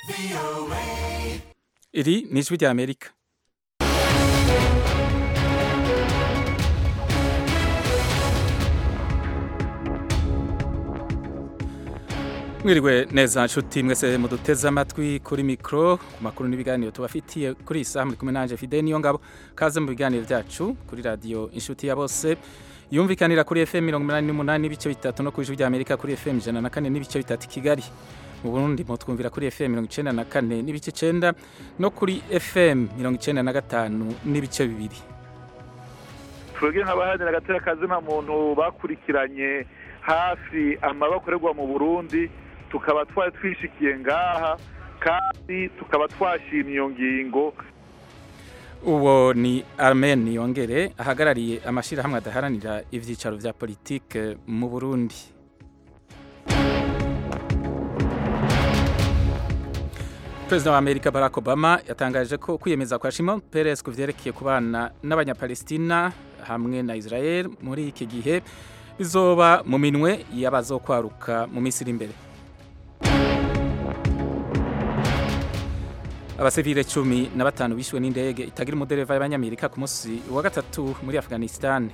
iri ni ijwi rya amerika mwiriwe neza nshuti mwese muduteze amatwi kuri mikoro ku makuru n'ibiganiro tubafitiye kuri iyi saha muri kumwe nanjye fide niyo ngabo kaze mu biganiro byacu kuri radiyo inshuti ya bose yumvikanira kuri fm mirongo inani n'umunani n'ibice bitatu no ku ijwi rya amerika kuri fm ijana na kane n'ibice bitatu i kigali mu burundi mutwumvira kuri fm mirongo icenda na kane n'ibice icenda no kuri fm mirongo icenda na gatanu n'ibice bibiri twebwe nk'abaharanira agatera kazina muntu bakurikiranye hafi amabakorerwa mu burundi tukaba twari twishikiye ngaha kandi tukaba twashimye iyo ngingo uwo ni Armen yongere ahagarariye amashyirahamwe adaharanira ibyicaro bya politike mu burundi perezida wa amerika barack obama yatangaje ko kwiyemeza kwa shimon peres ku vyerekeye kubana n'abanyapalestina hamwe na israel muri iki gihe bizoba mu minwe y'abazokwaruka mu minsi iri imbere abasivile cumi na batanu bishwe n'indege itagira umudereva y'abanyamerika ku munsi wa gatatu muri afghanistan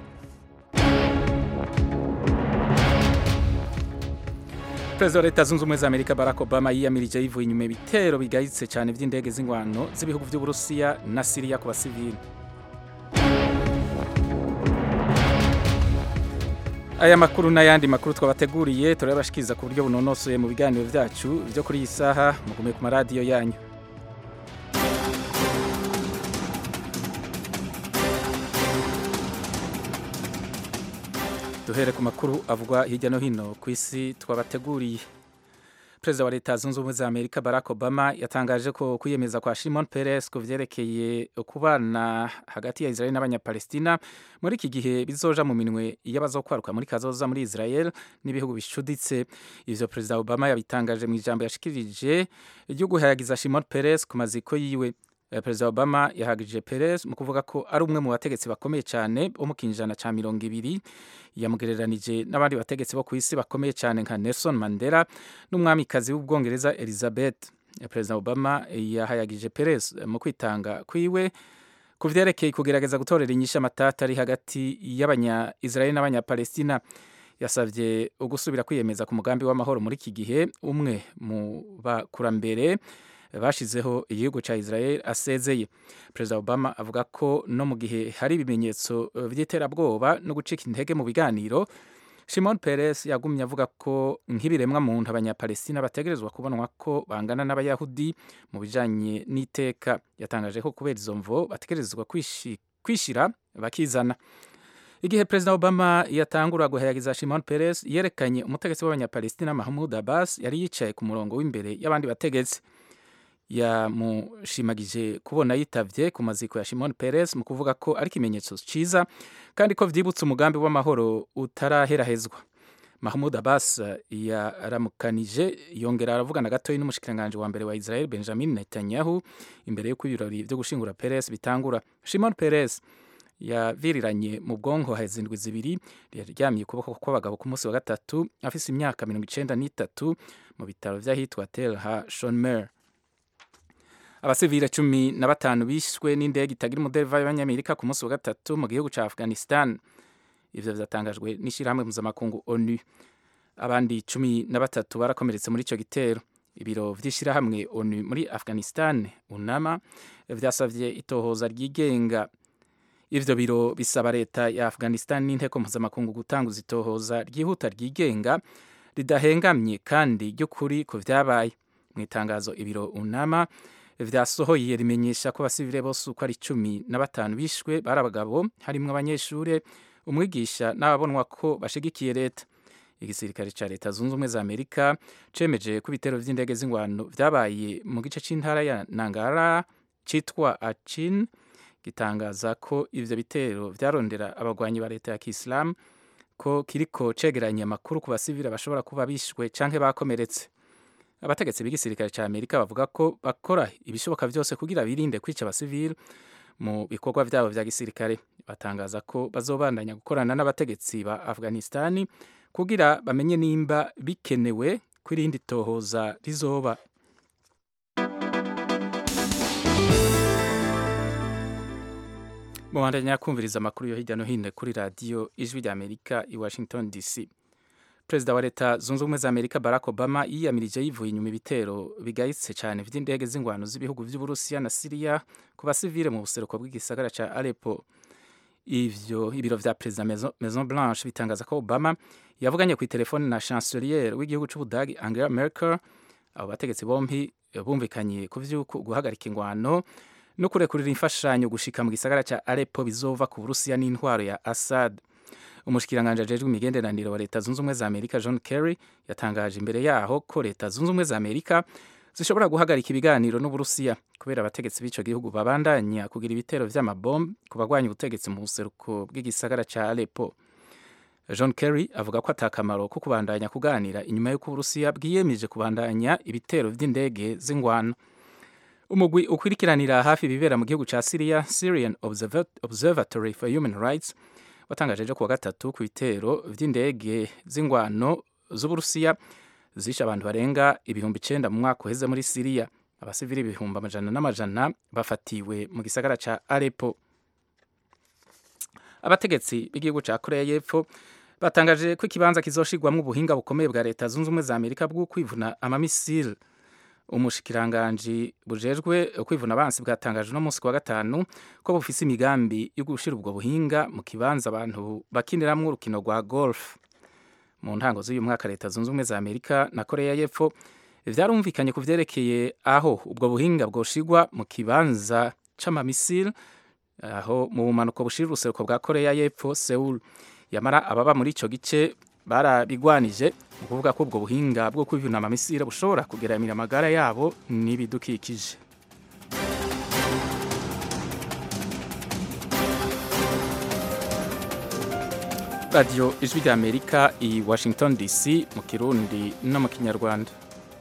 perezida wa leta zunze ubumwe za amerika barack obama yiyamirije yivuye inyuma ibitero bigayitse cyane by'indege z'ingwano z'ibihugu by'uburusiya na siriya ku basivili aya makuru n'ayandi makuru twabateguriye turabashikiriza ku buryo bunonosoye mu biganiro byacu byo kuri iyi saha mugume ku maradiyo yanyu duhere ku makuru avugwa hirya no hino ku isi twabateguriye perezida wa leta zunze ubumwe za amerika barack obama yatangaje ko kwiyemeza kwa shimon peres ku vyerekeye kubana hagati ya israel n'abanyapalestina muri iki gihe bizoja mu minwe y'abazokwaruka muri kazoza muri israel n'ibihugu bicuditse ivyo perezida obama yabitangaje mu ijambo yashikirije ryo guhayagiza shimon peres ku maziko yiwe perezida obama yahagije peres mu kuvuga ko ari umwe mu bategetsi bakomeye cyane bo mu kinjana ca mirongo ibiri yamugereranije n'abandi bategetsi bo ku isi bakomeye cyane nka nelson mandela n'umwamikazi w'ubwongereza elizabeth perezida obama yahayagije peres mu kwitanga kwiwe ku vyerekeye kugerageza gutorera inyishu amatata ari hagati y'abanya israel n'abanyapalestina yasavye ugusubira kwiyemeza ku mugambi w'amahoro muri iki gihe umwe mu bakurambere bashizeho igihugu cya Israel asezeye perezida obama avuga ko no mu gihe hari ibimenyetso by'iterabwoba no gucika intege mu biganiro shimon peres yagumye avuga ko nk'ibiremwa muntu abanyapalestina bategerezwa kubonwa ko bangana n'abayahudi mu bijanye n'iteka yatangaje ko kubera izo mvo bategerezwa kwishira bakizana igihe perezida obama yatangura guhayagiza shimon peres yerekanye umutegetsi w'abanyapalestina mahmud abbas yari yicaye ku murongo w'imbere y'abandi bategetsi yamushimagije kubona yitavye ku maziko ya Shimon Peres mu kuvuga ko ari ikimenyetso ciza kandi ko vyibutse umugambi w'amahoro utaraherahezwa Mahmoud Abbas yaramukanije yongera aravugana gatoyi n'umushikiranganje wa mbere wa Israel Benjamin Netanyahu imbere y'uko ibirori vyo gushingura Peres bitangura Shimon Peres yaviriranye mu bwonko hezindwi zibiri yaryamye ukuboko kw'abagabo ku munsi wa gatatu afise imyaka mirongo icenda n'itatu mu bitaro vy'ahitwa Tel HaShomer abasivile cumi na batanu bishwe n'indege itagira umudereva y'abanyamerika ku munsi wa gatatu mu gihugu ca afghanistan ivyo vyatangajwe n'ishirahamwe mpuzamakungu onu abandi cumi na batatu barakomeretse muri ico gitero ibiro vy'ishirahamwe onu muri afghanistan unama vyasavye itohoza ryigenga ivyo biro bisaba leta ya afghanistan n'inteko mpuzamakungu gutanguza itohoza ryihuta ryigenga ridahengamye kandi ry'ukuri ku vyabaye mu itangazo ibiro unama vyasohoye rimenyesha ko abasivile bose uko ari cumi na batanu bishwe bari abagabo harimwo abanyeshure umwigisha n'ababonwa ko bashigikiye leta igisirikare ca leta zunze ubumwe za amerika cemeje ko ibitero vy'indege z'ingwano vyabaye mu gice c'intara ya nangara citwa achin gitangaza ko ivyo bitero vyarondera abagwanyi ba leta ya kisilamu ko kiriko cegeranya amakuru ku basivile bashobora kuba bishwe canke bakomeretse abategetsi b'igisirikare cya amerika bavuga ko bakora ibishoboka byose kugira birinde kwica abasivili mu bikorwa byabo vya gisirikare batangaza ko bazobandanya gukorana n'abategetsi ba afghanistani kugira bamenye nimba bikenewe ko irindi tohoza rizoba mubandanya kumviriza amakuru yo hirya no hino kuri radiyo ijwi rya amerika i washington dc perezida wa leta zunze ubumwe za amerika barack obama yiyamirije yivuye inyuma ibitero bigayitse cyane by'indege z'ingwano z'ibihugu by'uburusiya na siriya ku basivile mu buseruko bw'igisagara cya aleppo ivyo ibiro vya perezida maison, maison blanche bitangaza ko obama yavuganye ku telefone na chancelier w'igihugu c'ubudagi angela merkel abo bategetsi bompi bumvikanye ku vy'uko guhagarika ingwano no kurekurira imfashanyo gushika mu gisagara ca aleppo bizova ku burusiya n'intwaro ya assad umushikiranganje ajejwe imigenderanire wa leta zunze ubumwe za amerika john kerry yatangaje imbere yaho ko leta zunze ubumwe za amerika zishobora guhagarika ibiganiro n'uburusiya kubera abategetsi b'ico gihugu babandanya kugira ibitero vy'amabombe ku bagwanya ubutegetsi mu buseruko bw'igisagara ca aleppo john kerry avuga ko atakamaro ko kubandanya kuganira inyuma y'uko uburusiya bwiyemeje kubandanya ibitero vy'indege z'ingwano umugwi ukurikiranira hafi ibibera mu gihugu ca syria syrian observatory for human rights watangaje ejo kuwa gatatu ku bitero vy'indege z'ingwano z'uburusiya zishe abantu barenga ibihumbi icenda mu mwaka uheze muri siriya abasivili ibihumbi amajana n'amajana bafatiwe mu gisagara ca aleppo abategetsi b'igihugu ca korea y'epfo batangaje ko ikibanza kizoshirwamwo ubuhinga bukomeye bwa leta zunze ubumwe za amerika bwo kwivuna amamisile umushikiranganji bujejwe kwivuna abansi bwatangaje uno munsi kuwa gatanu ko bufise imigambi yo gushira ubwo buhinga mu kibanza abantu bakiniramwo urukino rwa golf mu ntango z'uyu mwaka leta zunze ubumwe za amerika na korea y'epfo vyarumvikanye ku vyerekeye aho ubwo buhinga bwoshirwa mu kibanza c'amamisile aho mu bumanuko bushira uruseruko bwa korea y'epfo seul yamara ababa muri ico gice barabigwanije mu kuvuga ko ubwo buhinga bwo kwivuna amamisire bushobora kugeramira amagara yabo n'ibidukikije radiyo ijwi rya amerika i washington dc mu kirundi no mu kinyarwanda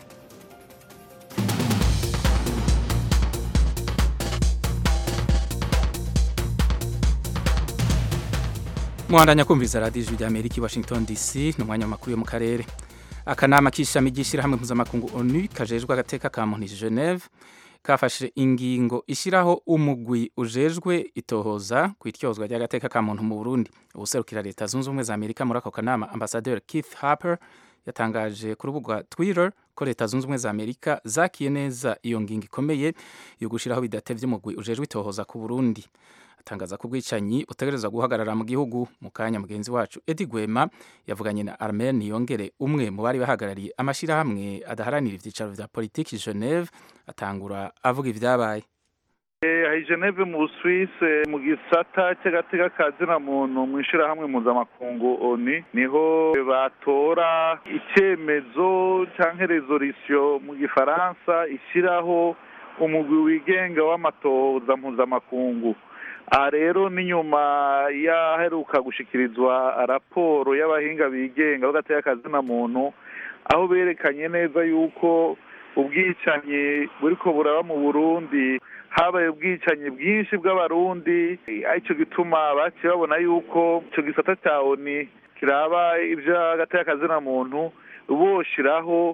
muhandanya kumviriza radiyo ijwi rya amerika i washington dc ni umwanya w'amakuru yo mu karere akanama k'ishami ry'ishyirahamwe mpuzamakungu onu kajejwe agateka ka muntu geneve kafashe ingingo ishyiraho umugwi ujejwe itohoza ku ityozwa ry'agateka ka muntu mu burundi ubuserukira leta zunze ubumwe za amerika muri ako kanama ambasaderi keith harper yatangaje ku rubuga twitter ko leta zunze ubumwe za amerika zakiye neza iyo ngingo ikomeye yo gushyiraho bidatevye umugwi ujejwe itohoza ku burundi atangaza ko ubwicanyi butegerezwa guhagarara mu gihugu mu kanya mugenzi wacu edi gwema yavuganye na armen niyongere umwe mu bari bahagarariye amashyirahamwe adaharanira ivyicaro vya politiki geneve atangura avuga ivyabaye hari geneve mu busuwise mu gisata cy'agateka ka zina muntu mu ishyirahamwe mpuzamakungu oni niho batora icyemezo cyangwa rezolisiyo mu gifaransa ishyiraho umugwi wigenga w'amatohoza mpuzamakungu aha rero ni nyuma y'aheruka gushikirizwa raporo y'abahinga bigenga bagatera akazina muntu aho berekanye neza yuko ubwicanyi buriko buraba mu burundi habaye ubwicanyi bwinshi bw'abarundi aricyo gituma baciye babona yuko icyo gisata cya oni kiraba iby'agatera akazina muntu boshiraho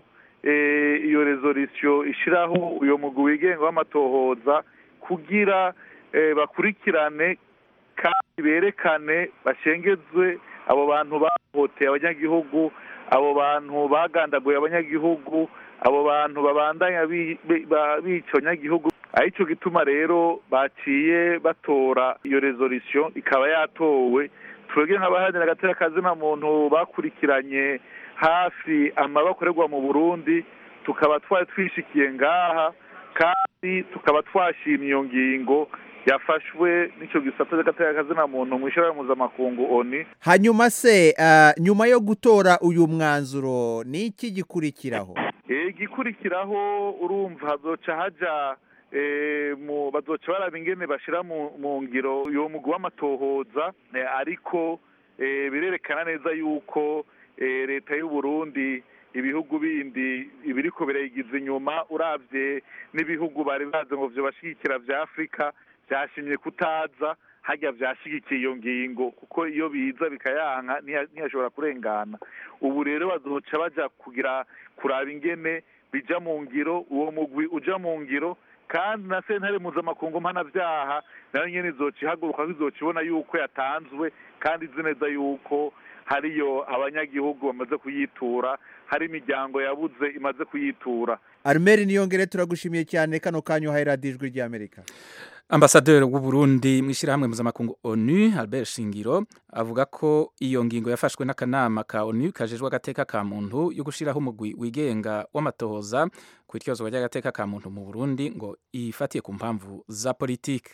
iyo rezolisiyo ishiraho uyo mugwi wigenga w'amatohoza kugira bakurikirane kandi berekane bashengezwe abo bantu bahohoteye abanyagihugu abo bantu bagandaguye abanyagihugu abo bantu babandanya bica abanyagihugu aricyo gituma rero baciye batora iyo rezolisiyo ikaba yatowe twebwe nk'abaharanira agatera kazina muntu bakurikiranye hafi amabakorerwa mu burundi tukaba twari twishikiye ngaha kandi tukaba twashimye iyo ngingo yafashwe n'icyo gisata cy'agateka kazina muntu mu ishyirahamwe mpuzamakungu oni hanyuma se nyuma yo gutora uyu mwanzuro ni iki gikurikiraho igikurikiraho urumva hazoca haja bazoca baraba ingene bashyira mu ngiro uyu mugwi w'amatohoza ariko birerekana neza yuko leta y'u Burundi ibihugu bindi ibiriko birayigiza inyuma urabye n'ibihugu bari bazi ngo vyobashigikira vya afurika byashimye kutaza hajya byashyigikiye iyo ngingo kuko iyo biza bikayanka ntiyashobora kurengana ubu rero bazoca bajya kugira kuraba ingene bija mu ngiro uwo mugwi uja mu ngiro kandi na sentare mpuzamakungu mpanabyaha nayo nyene izoca ihaguruka izoca ibona yuko yatanzwe kandi izi neza yuko hariyo abanyagihugu bamaze kuyitura hari imiryango yabuze imaze kuyitura arumeri niyongere turagushimiye cyane kano kanya uhaye radiyo ijwi ry'amerika ambasaderi w'u Burundi mu ishyirahamwe mpuzamakungu onu albert shingiro avuga ko iyo ngingo yafashwe n'akanama ka onu kajejwe agateka ka muntu yo gushyiraho umugwi wigenga w'amatohoza ku iryozwa ry'agateka ka muntu mu burundi ngo ifatiye ku mpamvu za politiki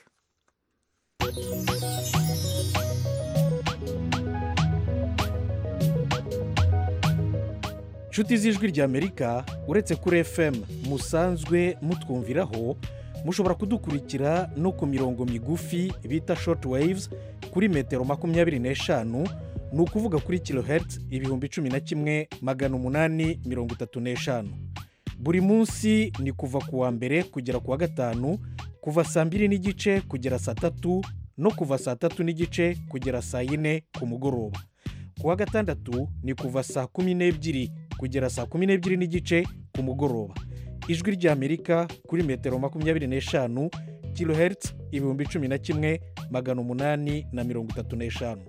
inshuti z'ijwi ry'amerika uretse kuri fm musanzwe mutwumviraho mushobora kudukurikira no ku mirongo migufi bita short waves kuri metero makumyabiri n'eshanu ni ukuvuga kuri kilohertz ibihumbi cumi na kimwe magana umunani mirongo itatu n'eshanu buri munsi ni kuva ku wa mbere kugera ku wa gatanu kuva saa mbiri n'igice kugera saa tatu no kuva saa tatu n'igice kugera saa yine ku mugoroba ku wa gatandatu ni kuva saa kumi n'ebyiri kugera saa kumi n'ebyiri n'igice ku mugoroba ijwi ry'amerika kuri metero makumyabiri n'eshanu kilohertz ibihumbi cumi na kimwe magana umunani na mirongo itatu n'eshanu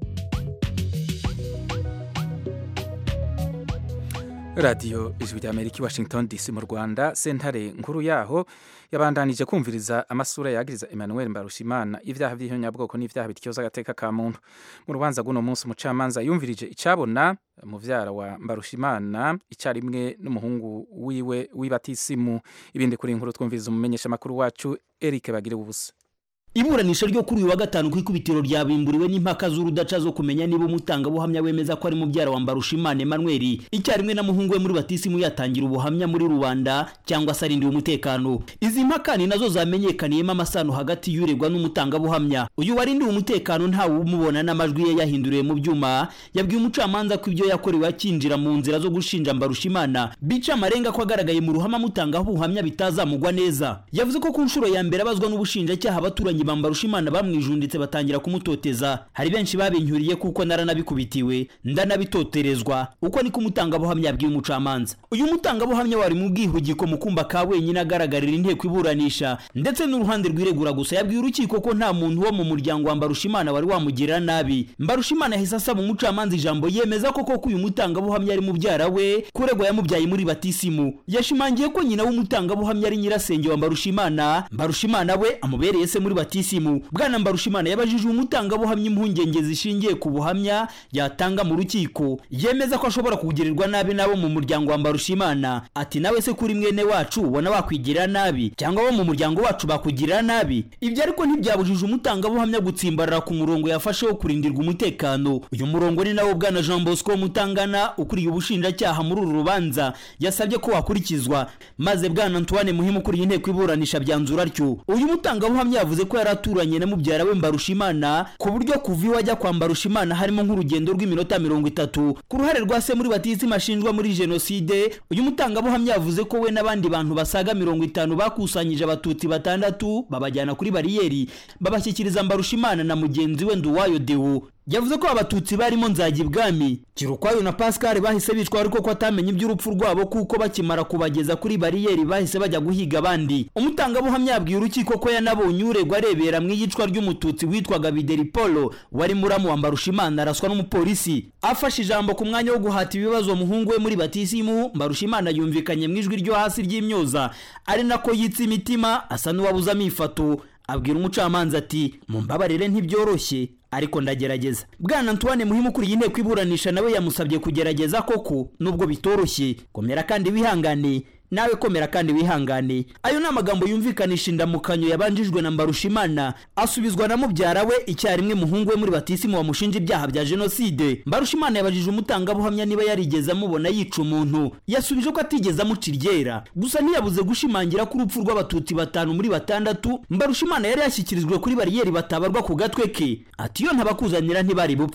radiyo ijwi ry'amerika i washington dc mu rwanda sentare nkuru yaho yabandanije kumviriza amasura yagiriza emmanuel mbarushimana ibyaha by'ihonyabwoko n'ibyaha bityoza agateka ka muntu mu rubanza rw'uno munsi umucamanza yumvirije icabona muvyara wa mbarushimana icyarimwe n'umuhungu wiwe w'ibatisimu ibindi kuri inkuru twumviriza umumenyesha makuru wacu eric bagire ubusa iburanisha ryo kuri uyu wa gatanu ku ikubitiro ryabimburiwe n'impaka z'urudaca zo kumenya niba umutangabuhamya wemeza ko ari mubyara wa mbarushimana emmanuel icyarimwe na muhungu we muri batisimu yatangira ubuhamya muri rubanda cyangwa se arindiwe umutekano izi mpaka ni nazo zamenyekaniyemo amasano hagati y'uregwa n'umutangabuhamya uyu warindiwe umutekano ntawe umubona n'amajwi ye yahinduriwe mu byuma yabwiye umucamanza ko ibyo yakorewe akinjira mu nzira zo gushinja mbarushimana bica amarenga ko agaragaye mu ruhame amutangaho ubuhamya bitazamugwa neza yavuze ko ku nshuro ya mbere abazwa n'ubushinjacyaha abaturanyi bambarushimana bamwijunditse batangira kumutoteza hari benshi babinyuriye kuko naranabikubitiwe ndanabitoterezwa uko niko umutangabuhamya yabwiye umucamanza uyu mutangabuhamya wari mu bwihugiko mu kumba ka wenyine agaragarira inteko iburanisha ndetse n'uruhande rwiregura gusa yabwiye urukiko ko nta muntu wo mu muryango wa mbarushimana wari wamugirira nabi mbarushimana yahise asaba umucamanza ijambo yemeza koko ko uyu mutangabuhamya ari mubyara we kuregwa yamubyaye muri batisimu yashimangiye ko nyina w'umutangabuhamya ari nyirasenge wa mbarushimana mbarushimana we amubereye se muri batisimu batisimu bwana mbarushimana yabajije umutangabuhamya impungenge zishingiye ku buhamya yatanga mu rukiko yemeza ko ashobora kugirirwa nabi n'abo mu muryango wa mbarushimana ati nawe se kuri mwene wacu ubona wakwigirira nabi cyangwa abo mu muryango wacu bakugirira nabi ibyo ariko ntibyabujije umutangabuhamya gutsimbarara ku murongo yafashe wo kurindirwa umutekano uyu murongo ni nawo bwana jean bosco mutangana ukuriye ubushinjacyaha muri uru rubanza yasabye ko wakurikizwa maze bwana antoine muhimu ukuriye inteko iburanisha byanzura atyo uyu mutangabuhamya yavuze ko yari aturanye na mubyara we mbarushimana ku buryo kuva iwe ajya kwa mbarushimana harimo nk'urugendo rw'iminota mirongo itatu ku ruhare rwa se muri batisimu ashinjwa muri jenoside uyu mutangabuhamya yavuze ko we n'abandi bantu basaga mirongo itanu bakusanyije abatutsi batandatu babajyana kuri bariyeri babashyikiriza mbarushimana na mugenzi we nduwayo dewo yavuze ko abatutsi barimo nzajya ibwami kirukwayo na pascal bahise bicwa ariko ko atamenye iby'urupfu rwabo kuko bakimara kubageza kuri bariyeri bahise bajya guhiga abandi umutangabuhamya yabwiye urukiko ko yanabonye uregwa arebera mu iyicwa ry'umututsi witwaga bideri polo wari muramu wa mbarushimana araswa n'umupolisi afashe ijambo ku mwanya wo guhata ibibazo umuhungu we muri batisimu mbarushimana yumvikanye mu ijwi ryo hasi ry'imyoza ari nako yitsa imitima asa n'uwabuze amifato abwira umucamanza ati mumbabarire ntibyoroshye ariko ndagerageza bwana antoine muhimu ukuriye inteko iburanisha nawe yamusabye kugerageza koko nubwo bitoroshye komera kandi wihangane nawe komera kandi wihangane ayo ni amagambo yumvikanisha indamukanyo yabanjijwe na mbarushimana asubizwa na mubyara we icyarimwe muhungu we muri batisimu wamushinja ibyaha bya jenoside mbarushimana yabajije umutangabuhamya niba yarigeze amubona yica umuntu yasubije ko atigeze amuca iryera gusa ntiyabuze gushimangira ko urupfu rw'abatutsi batanu muri batandatu mbarushimana yari yashyikirijwe kuri bariyeri batabarwa ku gatwe ke ati iyo ntabakuzanira ntibari bupfe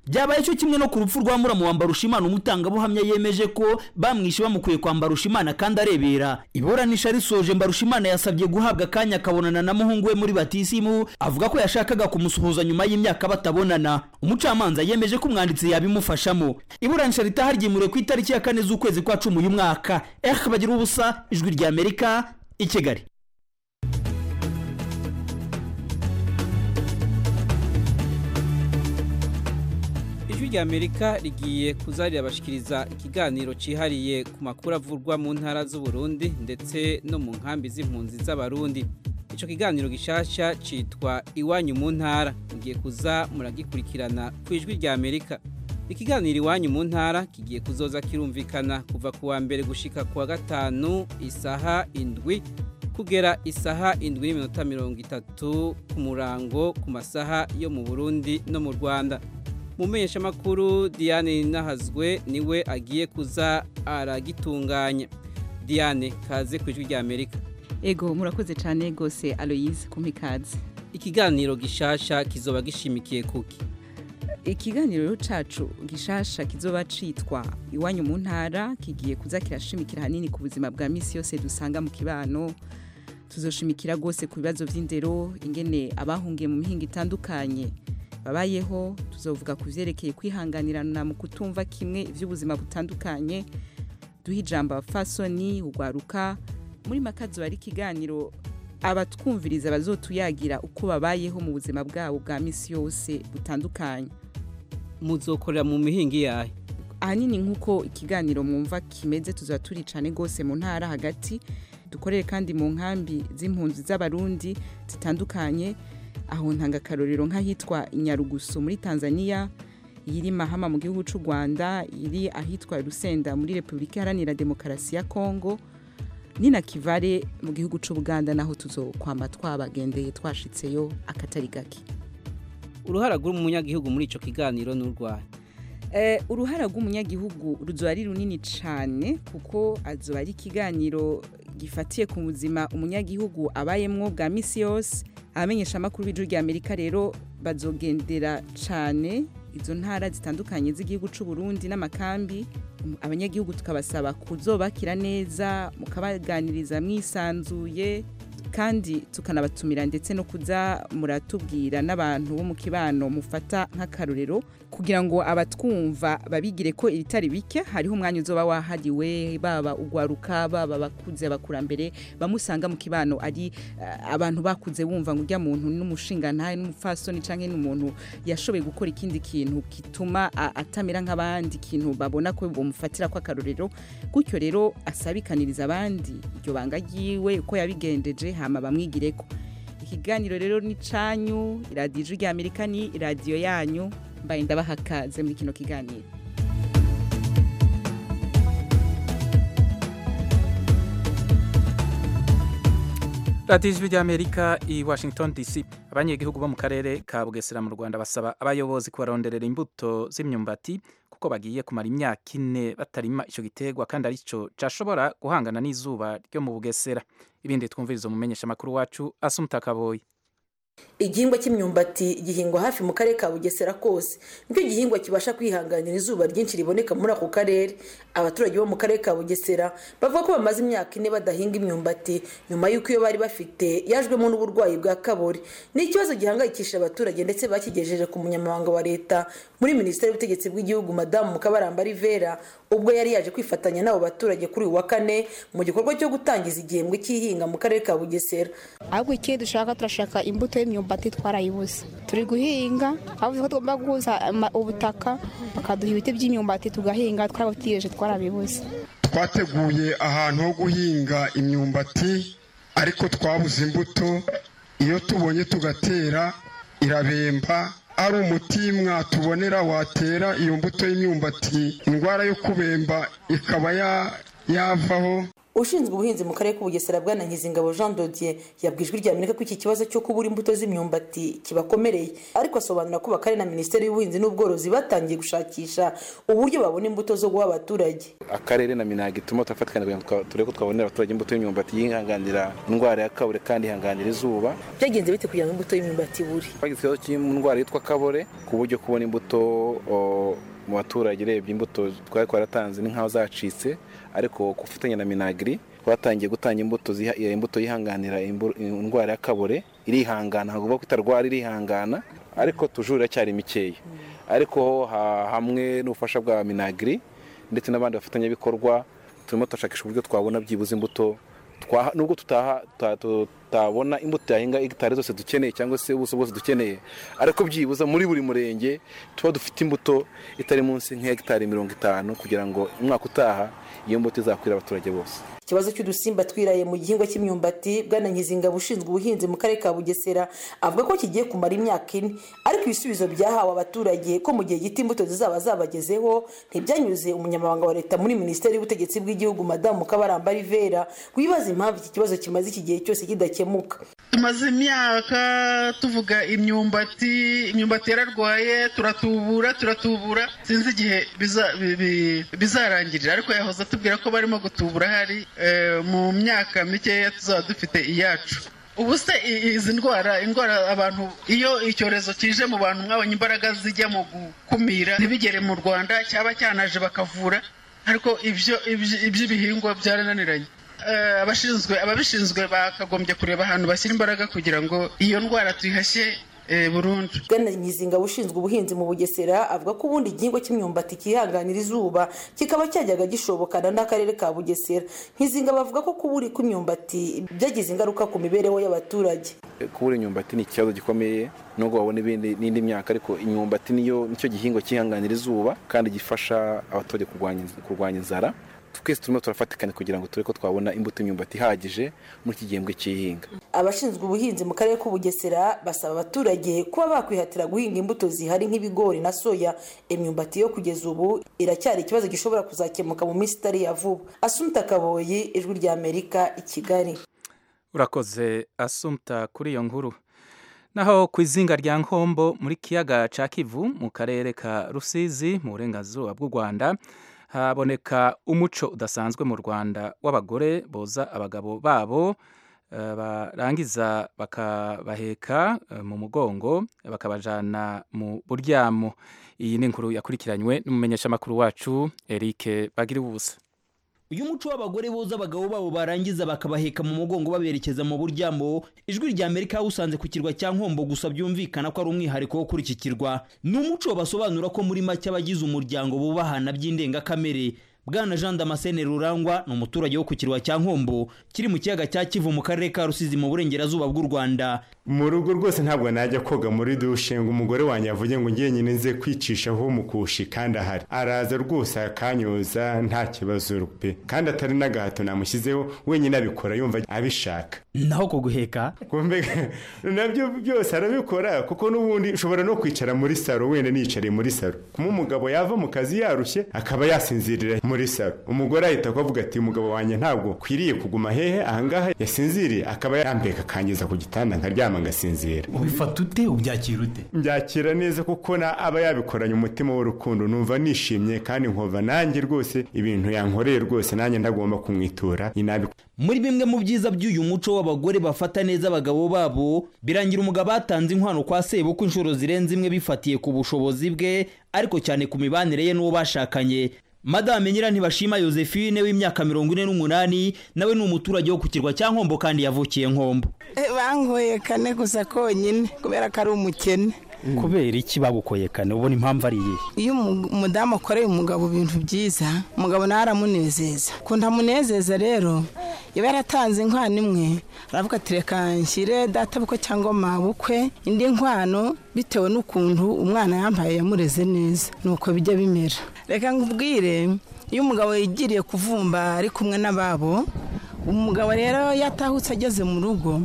byabaye cyo kimwe no ku rupfu rwa muramu wa mbarushimana umutangabuhamya yemeje ko bamwishe bamukwiye kwa mbarushimana kandi arebera iburanisha risoje mbarushimana yasabye guhabwa akanya akabonana na muhungu we muri batisimu avuga ko yashakaga kumusuhuza nyuma y'imyaka batabonana umucamanza yemeje ko umwanditsi yabimufashamo iburanisha ritaha ryimuriwe ku itariki ya kane z'ukwezi kwa cumi uyu mwaka eh bagira ubusa ijwi rya amerika i kigali ijwi rya amerika rigiye kuza rirabashikiriza ikiganiro cyihariye ku makuru avurwa mu ntara z'uburundi ndetse no mu nkambi z'impunzi z'abarundi icyo kiganiro gishasha cyitwa iwanyu mu ntara mugiye kuza muragikurikirana ku ijwi rya amerika ikiganiro iwanyu mu ntara kigiye kuzoza kirumvikana kuva ku wa mbere gushika ku wa gatanu isaha indwi kugera isaha indwi n'iminota mirongo itatu ku murango ku masaha yo mu burundi no mu rwanda makuru diane nahazwe niwe agiye kuza aragitunganya diane kaze ku ijwi rya amerika ego murakoze cyane rwose aloyize kumpa ikaze ikiganiro gishasha kizoba gishimikiye kuki ikiganiro cyacu gishasha kizoba citwa iwanyu mu ntara kigiye kuza kirashimikira hanini ku buzima bwa minsi yose dusanga mu kibano tuzoshimikira rwose ku bibazo by'indero ingene abahungiye mu mihinga itandukanye babayeho tuzovuga ku byerekeye kwihanganirana mu kutumva kimwe iby'ubuzima butandukanye duha ijambo abafasoni ugwaruka muri makazi bari ikiganiro abatwumviriza bazotuyagira uko babayeho mu buzima bwabo bwa minsi yose butandukanye muzokorera mu mihingi yayo ahanini nk'uko ikiganiro mwumva kimeze tuzaba turi cyane rwose mu ntara hagati dukorere kandi mu nkambi z'impunzi z'abarundi zitandukanye aho ntanga akarorero nk'ahitwa inyarugusu muri tanzania iri mahama mu gihugu cy'u rwanda iri ahitwa rusenda muri repubulika iharanira demokarasi ya kongo ni na kivare mu gihugu cy'u buganda naho tuzokwama twabagendeye twashitseyo akatari gake uruhara rw'umunyagihugu muri icyo kiganiro ni urwaye uruhara rw'umunyagihugu ruzoba ari runini cyane kuko azoba ari ikiganiro gifatiye ku buzima umunyagihugu abayemwo bwa minsi yose abamenyesha amakuru b'ijwi rya amerika rero bazogendera cyane izo ntara zitandukanye z'igihugu cy'u Burundi n'amakambi abanyagihugu tukabasaba kuzobakira neza mukabaganiriza mwisanzuye kandi tukanabatumira ndetse no kuza muratubwira n'abantu bo mu kibano mufata nk'akarorero kugira ngo abatwumva babigire ko ibitari bike hariho umwanya uzoba wahariwe baba ugwaruka baba bakuze abakurambere bamusanga mu kibano ari uh, abantu bakuze bumva ngo urya muntu n'umushinga ntaye n'umupfasoni canke n'umuntu yashoboye gukora ikindi kintu gituma atamera nk'abandi ikintu babona ko bamufatira ko akarorero gutyo rero asabikaniriza abandi iryo banga ryiwe uko yabigendeje hama bamwigireko ikiganiro rero ni canyu iradiyo ijwi rya amerika ni iradiyo yanyu mbaye ndabaha kaze muri kino kiganiro radiyo ijwi rya amerika i washington dc abanyegihugu bo mu karere ka bugesera mu rwanda basaba abayobozi kubaronderera imbuto z'imyumbati kuko bagiye kumara imyaka ine batarima icyo giterwa kandi aricyo cyashobora guhangana n'izuba ryo mu bugesera ibindi twumviriza umumenyesha amakuru wacu asumutakaboye igihingwa cy'imyumbati gihingwa hafi mu karere ka bugesera kose nicyo gihingwa kibasha kwihanganira izuba ryinshi riboneka muri ako karere abaturage bo mu karere ka bugesera bavuga ko bamaze imyaka ine badahinga imyumbati nyuma y'uko iyo bari bafite yajwemo n'uburwayi bwa kabori ni ikibazo gihangayikishije abaturage ndetse bakigejeje ku munyamabanga wa leta muri minisiteri y'ubutegetsi bw'igihugu madamu mukabaramba rivera ubwo yari yaje kwifatanya n'abo baturage kuri uyu wa kane mu gikorwa cyo gutangiza igihembwe cy'ihinga mu karere ka bugesera ahubwo ikindi dushaka turashaka imbuto y'imyumbati twarayibuze turi guhinga bavuze ko tugomba guhuza ubutaka bakaduha ibiti by'imyumbati tugahinga twarabutegereje twarabibuze twateguye ahantu ho guhinga imyumbati ariko twabuze imbuto iyo tubonye tugatera irabemba ari umuti mwatubonera watera iyo mbuto y'imyumbati indwara yo kubemba ikaba yavaho ushinzwe ubuhinzi mu karere k'ubugesera bwana nkizingabo jean dodier yabwijwe rya amerika ko iki kibazo cyo kubura imbuto z'imyumbati kibakomereye ariko asobanura ko bakarere na minisiteri y'ubuhinzi n'ubworozi batangiye gushakisha uburyo babona imbuto zo guha abaturage akarere na minagi turimo turafatikanya kugira ngo turebe ko twabonera abaturage imbuto y'imyumbati yihanganira indwara ya kabure kandi ihanganira izuba byagenze bite kugira ngo imbuto y'imyumbati ibure twagize ikibazo cy'indwara yitwa kabore ku buryo kubona imbuto mu baturage urebye imbuto twari twaratanze ni nk'aho zacitse ariko ku bufatanye na minagiri twatangiye gutanga imbuto imbuto yihanganira indwara ya kabore irihangana ntabwo ko itarwara irihangana ariko tujuru iracyari mikeya ariko hamwe n'ubufasha bwa minagiri ndetse n'abandi bafatanyabikorwa turimo turashakisha uburyo twabona byibuze imbuto nubwo tutabona imbuto yahinga hegitari zose dukeneye cyangwa se ubuso bwose dukeneye ariko byibuza muri buri murenge tuba dufite imbuto itari munsi nk'hegitari mirongo itanu kugira ngo umwaka utaha iyo mbuto izakwira abaturage bose ikibazo cy'udusimba twiraye mu gihingwa cy'imyumbati bwana nkizingabo ushinzwe ubuhinzi mu karere ka bugesera avuga ko kigiye kumara imyaka ine ariko ibisubizo byahawe abaturage ko mu gihe gito imbuto zizaba zabagezeho ntibyanyuze umunyamabanga wa leta muri minisiteri y'ubutegetsi bw'igihugu madamu kabaramba rivera wibaza impamvu iki kibazo kimaze iki gihe cyose kidakemuka tumaze imyaka tuvuga imyumbati imyumbati yararwaye turatubura turatubura sinzi igihe bizarangirira ariko yahoze atubwira ko barimo gutubura hari mu myaka mikeya tuzaba dufite iyacu ubu se izi ndwara indwara abantu iyo icyorezo kije mu bantu mwabonye imbaraga zijya mu gukumira ntibigere mu rwanda cyaba cyanaje bakavura ariko iby'ibihingwa byarananiranye abashinzwe ababishinzwe bakagombye kureba ahantu bashyira imbaraga kugira ngo iyo ndwara tuyihashye burundu bwana nyizinga ushinzwe ubuhinzi mu bugesera avuga ko ubundi igihingwa cy'imyumbati kihanganira izuba kikaba cyajyaga gishobokana n'akarere ka bugesera nkizinga bavuga ko kubura kw'imyumbati byagize ingaruka ku mibereho y'abaturage kubura imyumbati ni ikibazo gikomeye nubwo wabona n'indi myaka ariko imyumbati niyo nicyo gihingwa cyihanganira izuba kandi gifasha abaturage kurwanya inzara twese turimo turafatikanya kugira ngo turebe ko twabona imbuto y'imyumbati ihagije muri iki gihembwe cy'ihinga abashinzwe ubuhinzi mu karere k'ubugesera basaba abaturage kuba bakwihatira guhinga imbuto zihari nk'ibigori na soya imyumbati yo kugeza ubu iracyari ikibazo gishobora kuzakemuka mu minsi itari ya vuba asumta kaboyi ijwi rya amerika i kigali urakoze asumta kuri iyo nkuru naho ku izinga rya nkombo muri kiyaga cya kivu mu karere ka rusizi mu burengerazuba bw'u rwanda haboneka umuco udasanzwe mu rwanda w'abagore boza abagabo babo barangiza bakabaheka mu mugongo bakabajyana mu buryamo iyi ni inkuru yakurikiranywe n'umumenyeshamakuru wacu eric bagira ubusa uyu muco w'abagore boza abagabo babo barangiza bakabaheka mu mugongo baberekeza mu buryamo ijwi rya amerika usanze ku kirwa cya nkombo gusa byumvikana ko ari umwihariko wo kuri iki kirwa ni umuco basobanura ko muri make abagize umuryango bubahana by'indengakamere bwana jean damascene rurangwa ni umuturage wo ku kirwa cya nkombo kiri mu kiyaga cya kivu mu karere ka rusizi mu burengerazuba bw'u rwanda mu rugo rwose ntabwo najya koga muri dushe ngo umugore wanjye avuge ngo ngiye nyine nze kwicishaho mukushi kandi ahari araza rwose akanyoza nta kibazo pe kandi atari n'agahato namushyizeho wenyine abikora yumva abishaka naho kuguheka nabyo byose arabikora kuko n'ubundi ushobora no kwicara muri saro wenda niyicariye muri saro kuma umugabo yava mu kazi yarushye akaba yasinzirira muri saro umugore ahita akavuga ati umugabo wanjye ntabwo kwiriye kuguma hehe ahangaha yasinziriye akaba yambeka akangiza ku gitanda nkaryama ngasinzira ubifata ute ubyakira ute mbyakira neza kuko na aba yabikoranye umutima w'urukundo numva nishimye kandi nkumva nanjye rwose ibintu yankoreye rwose nanjye ndagomba kumwitura inabi muri bimwe mu byiza by'uyu muco w'abagore bafata neza abagabo babo birangira umugabo atanze inkwano kwa sebukwe inshuro zirenze imwe bifatiye ku bushobozi bwe ariko cyane ku mibanire ye n'uwo bashakanye madame nyirantibashima josephine w'imyaka mirongo ine n'umunani nawe ni umuturage wo ku kirwa cya nkombo kandi yavukiye nkombo bankoye kane gusa konyine kubera ko ari umukene kubera iki bagukoye kane ubona impamvu ari iyihe iyo umudamu akoreye umugabo ibintu byiza umugabo nawe aramunezeza ukuntu amunezeza rero iba yaratanze inkwano imwe aravuga ati reka nshyire databukwe cyangwa mabukwe indi nkwano bitewe n'ukuntu umwana yambaye yamureze neza nuko bijya bimera reka nkubwire iyo umugabo yigiriye kuvumba ari kumwe n'ababo umugabo rero yatahutse ageze mu rugo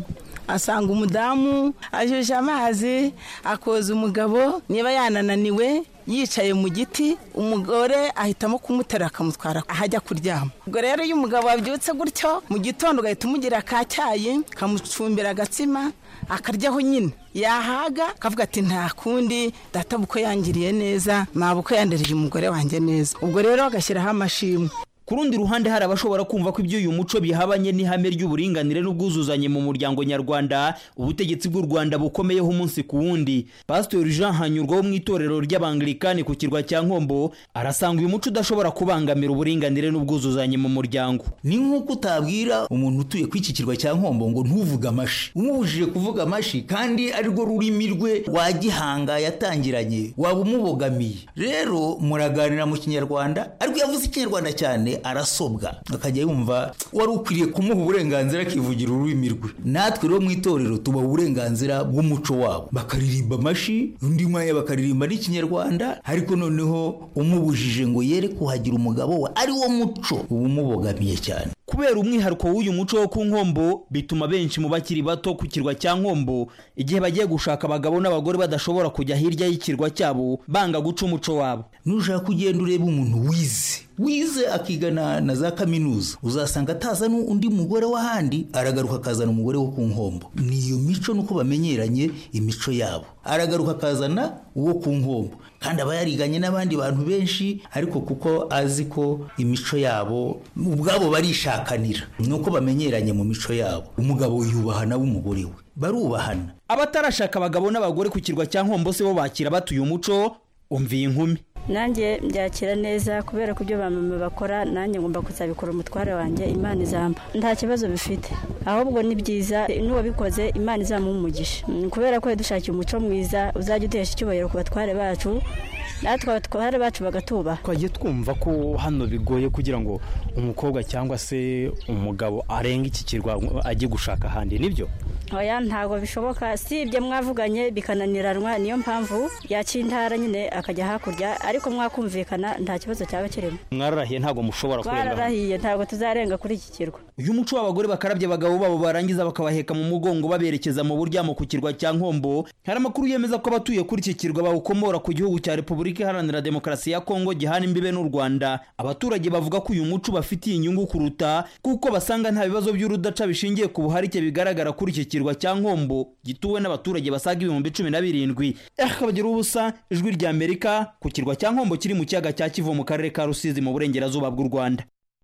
asanga umudamu ashyushya amazi akoza umugabo niba yanananiwe yicaye mu giti umugore ahitamo kumutera akamutwara aho ajya kuryama ubwo rero iyo umugabo wabyutse gutyo mu gitondo ugahita umugira ka cyayi kamucumbira agatsima akaryaho nyine yahaga akavuga ati nta kundi data buko yangiriye neza ntabwo yandereje umugore wanjye neza ubwo rero agashyiraho amashimwe ku rundi ruhande hari abashobora kumva ko iby'uyu muco bihabanye n'ihame ry'uburinganire n'ubwuzuzanye mu muryango nyarwanda ubutegetsi bw'u rwanda bukomeyeho umunsi ku wundi pasitori jean hanyurwa wo mu itorero ry'abangilikani ku kirwa cya nkombo arasanga uyu muco udashobora kubangamira uburinganire n'ubwuzuzanye mu muryango ni nk'uko utabwira umuntu utuye ku iki kirwa cya nkombo ngo ntuvuge amashi umubujije kuvuga amashi kandi arirwo rurimi rwe wa gihanga yatangiranye waba umubogamiye rero muraganira mu kinyarwanda ariko iyo avuze ikinyarwanda cyane arasobwa akajya yumva wari ukwiriye kumuha uburenganzira akivugira ururimi rwe natwe rero mu itorero tubaha uburenganzira bw'umuco wabo bakaririmba amashi undi mwanya bakaririmba n'ikinyarwanda ariko noneho umubujije ngo yere kuhagira umugabo we ari wo muco uba umubogamiye cyane kubera umwihariko w'uyu muco wo ku nkombo bituma benshi mu bakiri bato ku kirwa cya nkombo igihe bagiye gushaka abagabo n'abagore badashobora kujya hirya y'ikirwa cyabo banga guca umuco wabo nushaka kugenda ureba umuntu wize wize akigana na za kaminuza uzasanga atazana undi mugore w'ahandi aragaruka akazana umugore wo ku nkombo ni iyo mico nuko bamenyeranye imico yabo aragaruka akazana uwo ku nkombo kandi aba yariganye n'abandi bantu benshi ariko kuko azi ko imico yabo ubwabo barishakanira nuko bamenyeranye mu mico yabo umugabo yubaha nawe umugore we barubahana abatarashaka abagabo n'abagore ku kirwa cya nkombo se bo bakira batuye umuco umviye inkumi nanjye mbyakira neza kubera ko ibyo bamama bakora nanjye ngomba kuzabikora umutware wanjye imana izamba nta kibazo bifite ahubwo ni byiza n'uwabikoze imana izamuha umugisha kubera ko dushakiye umuco mwiza uzajya utesha icyubahiro ku batware bacu natwe abatware bacu bagatubaha twagiye twumva ko hano bigoye kugira ngo umukobwa cyangwa se umugabo arenge iki kirwa ajye gushaka ahandi nibyo oya ntabwo bishoboka si ibyo mwavuganye bikananiranwa niyo mpamvu yaca intara nyine akajya hakurya ariko mwakumvikana nta kibazo cyaba kirimo mwararahiye ntabwo mushobora kurenga twararahiye ntabwo tuzarenga kuri iki kirwa uyu muco w'abagore bakarabye abagabo babo barangiza bakabaheka mu mugongo baberekeza mu buryamo ku kirwa cya nkombo hari amakuru yemeza ko abatuye kuri iki kirwa bawukomora ku gihugu cya repubulika iharanira demokarasi ya kongo gihana imbibe n'u rwanda abaturage bavuga ko uyu muco bafitiye inyungu kuruta kuko basanga nta bibazo by'urudaca bishingiye ku buharike bigaragara kuri iki kirwa cya nkombo gituwe n'abaturage basaga ibihumbi cumi na birindwi akabagira ubusa ijwi rya amerika ku kirwa cya nkombo kiri mu kiyaga cya kivu mu karere ka rusizi mu burengerazuba bw'u rwanda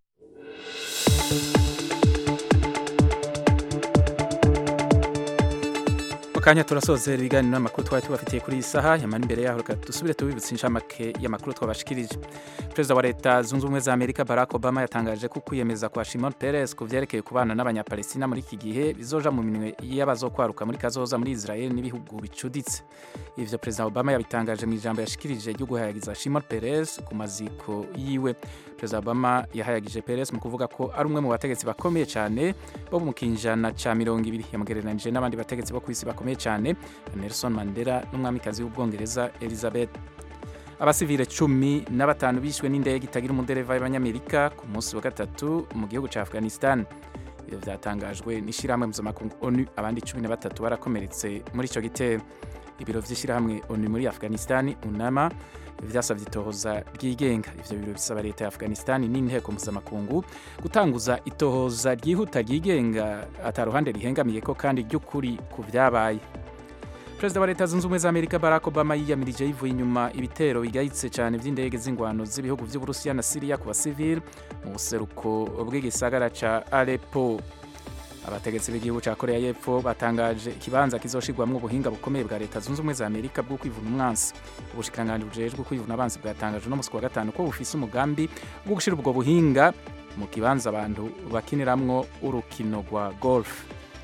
kanya turasozera ibiganiro n'amakuru twari tubafitiye kuri iyi saha yamara imbere yaho reka dusubire tubibutse inshamake y'amakuru twabashikirije perezida wa leta zunze ubumwe za amerika barack obama yatangaje ko kwiyemeza kwa shimon peres ku byerekeye kubana n'abanyapalestina muri iki gihe bizoja mu minwe y'abazokwaruka muri kazoza muri israel n'ibihugu bicuditse ivyo perezida obama yabitangaje mu ijambo yashikirije ryo guhayagiza shimon peres ku maziko yiwe perezida obama yahayagije peres mu kuvuga ko ari umwe mu bategetsi bakomeye cyane bo mu kinjana ca mirongo ibiri yamugereranije n'abandi bategetsi bo ku isi bakomeye cyane Nelson Mandela n'umwamikazi w'ubwongereza Elizabeth abasivile cumi na batanu bishwe n'indege itagira umudereva y'abanyamerika ku munsi wa gatatu mu gihugu cya afghanistan ibyo byatangajwe n'ishyirahamwe mpuzamakungu onu abandi cumi na batatu barakomeretse muri icyo gitero ibiro by'ishyirahamwe onu muri afghanistan unama byasabye itohoza ryigenga ivyo biro bisaba leta ya afghanistan n'inteko mpuzamakungu gutanguza itohoza ryihuta ryigenga ataruhande rihengamiye ko kandi ry'ukuri ku vyabaye perezida wa leta zunze ubumwe za amerika barack obama yiyamirije yivuye inyuma ibitero bigayitse cyane by'indege z'ingwano z'ibihugu by'uburusiya na siriya ku basivili mu buseruko bw'igisagara ca aleppo abategetsi b'igihugu cya korea y'epfo batangaje ikibanza kizoshirwamwo ubuhinga bukomeye bwa leta zunze ubumwe za amerika bwo kwivuna umwansi ubushikiranganji bujejwe kwivuna abansi bwatangaje uno musi wa gatanu ko bufise umugambi wo gushira ubwo buhinga mu kibanza abantu bakiniramwo urukino rwa golf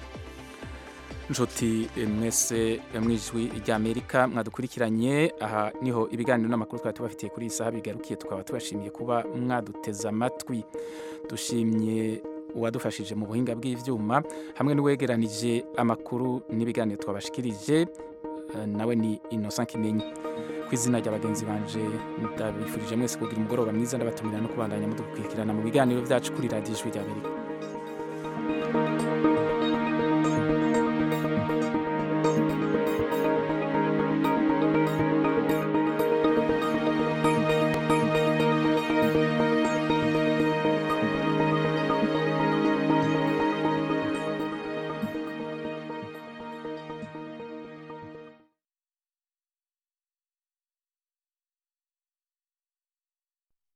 nshuti mwese mwijwi rya amerika mwadukurikiranye aha niho ibiganiro n'amakuru twari tubafitiye kuri iyi saha bigarukiye tukaba tubashimiye kuba mwaduteze amatwi dushimye uwadufashije mu buhinga bw'ivyuma hamwe n'uwegeranije amakuru n'ibiganiro twabashikirije nawe ni Innocent Kimenyi ku izina rya bagenzi banje ndabifurije mwese kugira umugoroba mwiza ndabatumira no kubandanya mudukurikirana mu biganiro byacu kuri radiyo ijwi rya Amerika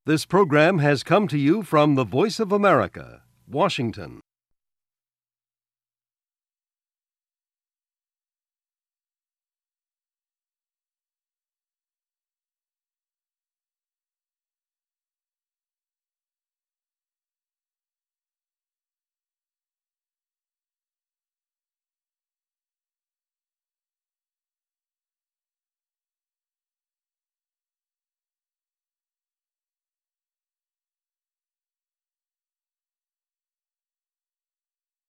This program has come to you from the Voice of America, Washington.